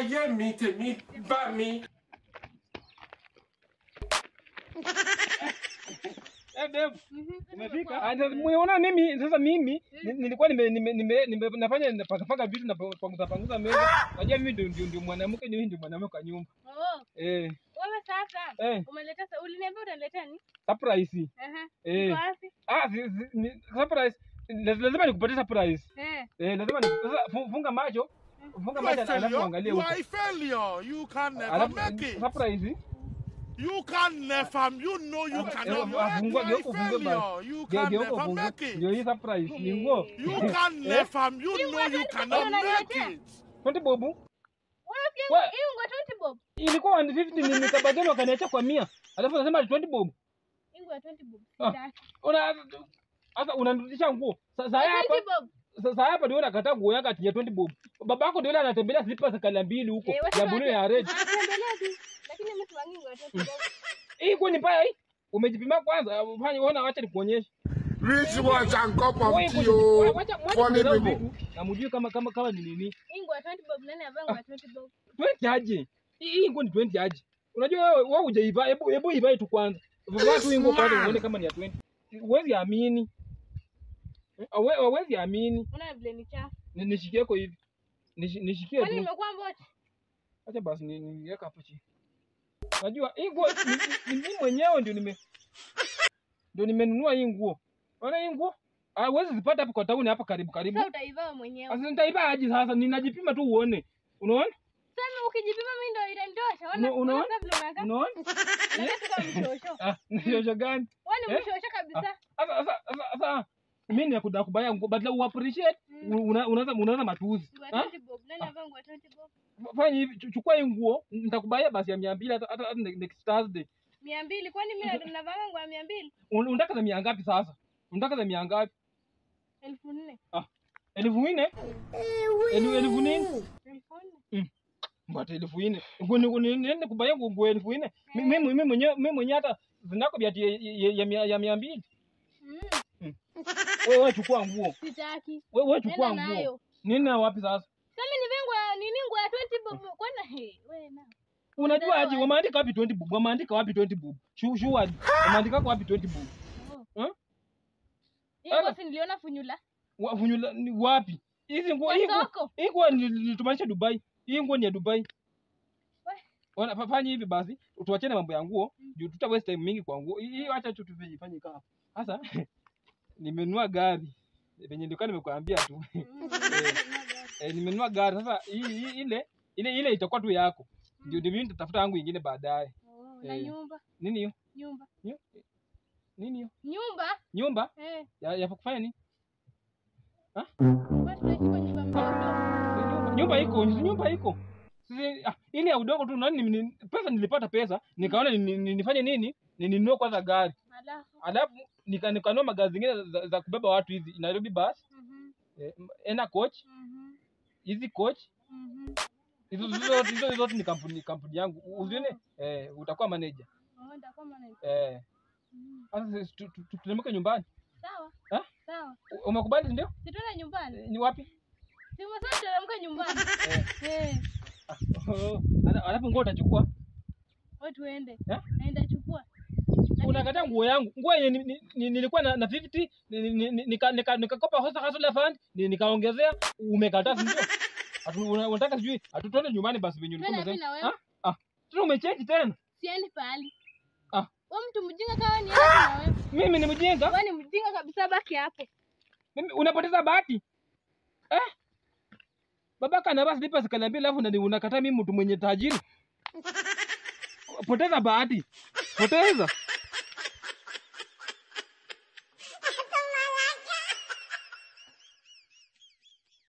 ayé mi tèmi bá mi. Eh, Dave, umefika? Ah, sasa Umeona mimi sasa mimi ni- nilikuwa nime, nime, nime, nime nafanya napakapaka vitu na panguza panguza meza. Unajua mimi ndio ndio ndio mwanamke ni ndio mwanamke kwa nyumba. Oh, Eh, wewe sasa eh, umeleta sa- uliniambia utaniletea nini? surprise. Aha. Eh. Iko wapi? Ah, si, si, ni, surprise. Laz- Lazima nikupatie surprise. Eh. Eh, lazima ni sasa fu- funga macho. Funga macho alafu angalie You huko. are a failure. You can never Alafu make it. surprise. You can never. You know you Eh, cannot ah, make it. You fungua are geuka a ufungue basi. failure. You Ge- can Geuka never ufungue. make Ndio it. hii surprise. Ni nguo. You can never. You know you cannot make it. Kwani bobu? Wewe pia Wa- hii unga 20 bob. Ilikuwa 150 ni nikabageni wakaniacha kwa 100. Alafu nasema 20 bob. Hii unga 20 bob. Ah. Sitaki. Una sasa unanirudisha nguo. Sasa hapa 20 bob. sasa hapa ndio nakataa nguo yako ati ya 20 bob. Babako ndio yule anatembelea slippers kala mbili huko Eh, watu ya wote- blue ya red. Anatembelea tu. Lakini mimi siwangi unga 20 bob. Hii nguo ni mbaya hii. Umejipima kwanza, fanya ona acha nikuonyeshe. Rich ones and cup Wewe of nguo- tea o. wacha- wacha Funny kudharau people. vitu, Na mjui kama kama kama ni nini. Hii unga 20 bob nani avaa unga 20 bob? 20 aje. Hii hii nguo ni 20 aje. Unajua wewe wewe hujaiva, hebu hebu ivae tu kwanza. Vaa tu hii nguo kwanza uone kama ni ya 20. Huwezi amini. Hawe- Hawezi amini. Unaona vile ni chafu. Ni- Nishikie yako hivi. Nishi- Nishikie Kwani tu. nimekuwa mbochi? Acha basi ni- niweka hapo chini. Najua hii nguo ni- ni- ni mimi mwenyewe ndio nime ndio nimenunua hii nguo. Unaona hii nguo? Ah, huwezi zipata hapo kwa tauni hapa karibu karibu. Sasa utaivaa mwenyewe. Sasa nitaiba aje sasa? Ninajipima tu uone. Unaona? Sasa ukijipima mimi ndio itanitosha. Ona Una- unaona? sasa vile unakaa. Unaona? Unakaa kama mshosho. Ah, nishosho gani? Wewe ni Eh? mshosho kabisa. Sasa sasa sasa sasa mimi ni kuda kubaya nguo badala u appreciate una- unaanza unaanza matuzi. Unga Ah? 20 bob. Nani avaa unga 20 bob? Fanya hivi, chu- chukua hii nguo, nitakubaya basi ya 200 hata hata hata next Thursday. mia mbili kwani mimi ndo navaa nguo mia mbili Un- Unataka za mia ngapi sasa? Unataka za mia ngapi? elfu nne elfu nne Elu- elfu nne elfu nne mbata elfu nne Ngo- ngo- ni- niende kubaya nguo nguo elfu nne Mi- mi- mi mwenyewe mi mwenyewe hata zinako vya ya, ya, ya, mia- ya mia mbili Mm, wewe wewe chukua nguo sitaki wewe wewe nenda chukua nguo nayo nini na wapi sasa sasa nive nguo nini nguo ya 20 bob kwana he wewe na unajua aje Nenda wameandika wapi 20 bob wameandika wapi 20 bob shu shu wapi wameandika kwa wapi 20 bob Huh? hii nguo si niliona funyula Wa- funyula ni wapi hizi nguo Kwa hii nguo soko. hii nguo ni- nilitumanisha Dubai hii nguo ni ya Dubai We. Wana fa- fanya hivi basi tuachane mambo ya nguo juu tuta waste time mingi kwa nguo hii hii acha tu tufanye fanye kama sasa nimenunua gari venye nilikuwa nimekuambia tu eh, nimenunua gari sasa hii hii- ile ile ile itakuwa tu yako ndio ndio mimi nitatafuta yangu ingine baadaye Oh, na Eh. nyumba nini hiyo nyumba Nyo- nini hiyo nyumba nyumba eh ya, ya kufanya nini wewe tunaishi kwa nyumba mdogo nyumba nyumba iko si nyumba iko Sisi- ah, ile ya udongo tu nani ni- pesa nilipata pesa nikaona ni- ni- ni- nifanye nini Ni- ninunue kwanza gari alafu alafu nika- nikanunua magari zingine za, za kubeba watu hizi Nairobi bus mhm eh, ena coach mhm hizi coach mhm hizo hizo hizo zote ni kampuni kampuni yangu uzione eh, utakuwa manager oh ndio na eh sasa sisi tu- tu- tu- tuteremke nyumbani sawa Eh? sawa U- umekubali ndio sitona nyumbani Eh, ni wapi si msasa teremka nyumbani eh eh oh, ala- alafu nguo utachukua wewe tuende Eh? naenda chukua unakataa nguo yangu nguo yenye ni- ni- ni- nilikuwa na, na 50 ni- ni- ni- nika- nika- nikakopa hosa hustler fund ni- nikaongezea umekataa si ndio Atu- una- unataka sijui atutone nyumbani basi venye ulikuwa Twende umesema mimi na wewe. Ah, ah tena umecheki tena siendi pahali Ah. wewe mtu mjinga kama ni na wewe mimi ni mjinga wewe ni mjinga kabisa baki hapo mimi unapoteza bahati eh babaka anavaa slippers kaniambia alafu nani unakataa mimi mtu mwenye tajiri poteza bahati poteza